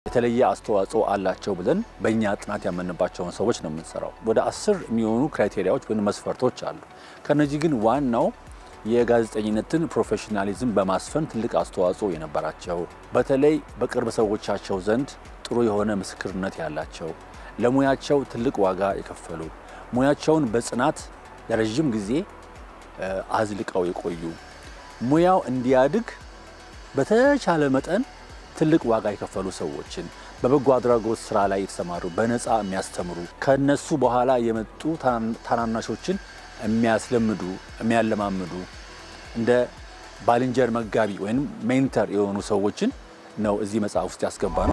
የተለየ አስተዋጽኦ አላቸው ብለን በእኛ ጥናት ያመንባቸውን ሰዎች ነው የምንሰራው። ወደ አስር የሚሆኑ ክራይቴሪያዎች ወይም መስፈርቶች አሉ። ከነዚህ ግን ዋናው የጋዜጠኝነትን ፕሮፌሽናሊዝም በማስፈን ትልቅ አስተዋጽኦ የነበራቸው በተለይ በቅርብ ሰዎቻቸው ዘንድ ጥሩ የሆነ ምስክርነት ያላቸው ለሙያቸው ትልቅ ዋጋ የከፈሉ ሙያቸውን በጽናት ለረዥም ጊዜ አዝልቀው የቆዩ ሙያው እንዲያድግ በተቻለ መጠን ትልቅ ዋጋ የከፈሉ ሰዎችን በበጎ አድራጎት ስራ ላይ የተሰማሩ በነፃ የሚያስተምሩ ከነሱ በኋላ የመጡ ታናናሾችን የሚያስለምዱ የሚያለማምዱ እንደ ባልንጀር መጋቢ ወይም ሜንተር የሆኑ ሰዎችን ነው እዚህ መጽሐፍ ውስጥ ያስገባ ነው።